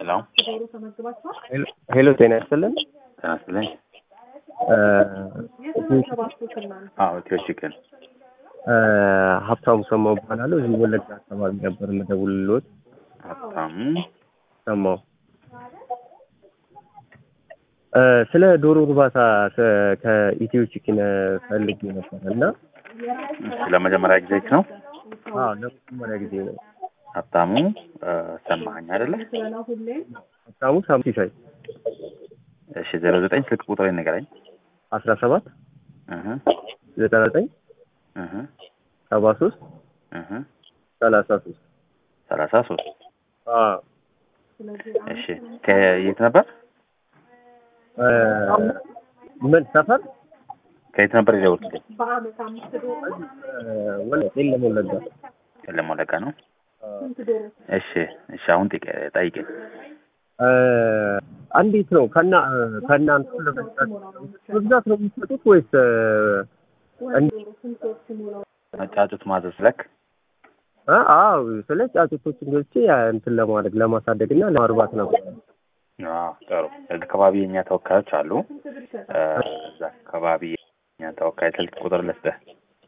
ሄሎ ሄሎ ጤና ይስጥልን። ጤና ይስጥልኝ። እ አዎ ኢትዮ ቺክን ሀብታሙ ሰማው እባላለሁ። እዚህ ወለጋ አካባቢ ነበር የምደውልልዎት። ሀብታሙ ሰማው እ ስለ ዶሮ እርባታ ከ- ከኢትዮ ቺክን ፈልጌ ነበር እና እሺ፣ ለመጀመሪያ ጊዜ ነው አዎ ለመጀመሪያ ጊዜ ነው። ሀብታሙ እ፣ ሰማኸኝ አይደለ? ሀብታሙ ሳምሲሳይ እሺ ዜሮ ዘጠኝ ስልክ ቁጥር ንገረኝ። አስራ ሰባት እህ ዘጠና ዘጠኝ እህ ሰባ ሶስት እህ ሰላሳ ሶስት ሰላሳ ሶስት አዎ እሺ ከየት ነበር እ፣ ምን ሰፈር ከየት ነበር የደወልኩት? እ፣ ወለ- የለም ወለጋ የለም ወለጋ ነው። እሺ እሺ አሁን ጥቅ- ጠይቀኝ። እ፣ እንዴት ነው ከና ከእናንተ ለመግዛት በብዛት ነው የሚሰጡት ወይስ እ፣ እንዴት ጫጩት ማዘዝ ለክ አ አዎ ስለ ጫጩቶችን ገዝቼ ያ እንትን ለማድረግ ለማሳደግ እና ለማርባት ነበር። አዎ ጥሩ። እዚህ አካባቢ የኛ ተወካዮች አሉ። እ፣ እዛ አካባቢ የኛ ተወካይ ስልክ ቁጥር ልስጥህ።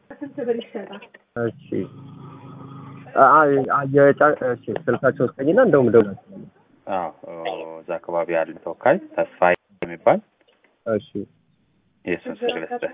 እሺ አ አ የጫ- እሺ ስልካቸውን ስጠኝና እንደውም እደውላለሁ። አዎ እዛ አካባቢ ያለ ተወካይ ተስፋዬ የሚባል እሺ የእሱን ስልክ ልስጥህ።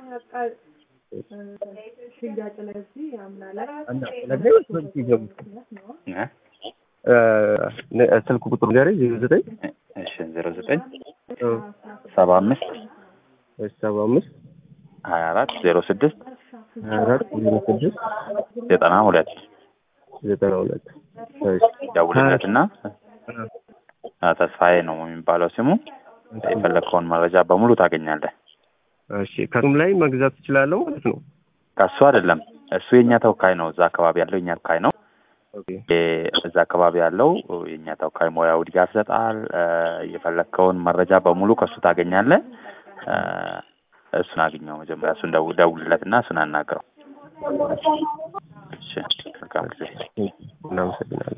እና ስለዚህ ወይስ በዚህ ይገቡ እ? እ፣ ነ- ስልክ ቁጥሩ ጋር ዜሮ ዘጠኝ እሺ ዜሮ ዘጠኝ እ፣ ሰባ አምስት እሺ ሰባ አምስት ሀያ አራት ዜሮ ስድስት ሀያ አራት ዜሮ ስድስት ዘጠና ሁለት ዘጠና ሁለት እሺ ደውልለትና እ፣ አ፣ ተስፋዬ ነው የሚባለው ስሙ። የፈለግከውን መረጃ በሙሉ ታገኛለህ። እሺ ከሱም ላይ መግዛት እችላለሁ ማለት ነው። ከሱ አይደለም እሱ የእኛ ተወካይ ነው። እዛ አካባቢ ያለው የእኛ ተወካይ ነው። ኦኬ የ- እዛ አካባቢ ያለው የእኛ ተወካይ ሙያዊ ድጋፍ ይሰጣል። እ፣ የፈለግከውን መረጃ በሙሉ ከሱ ታገኛለህ። እ፣ እሱን አግኘው መጀመሪያ እሱን ደው- ደውልለትና እሱን አናግረው። እሺ መልካም ጊዜ። እናመሰግናለን።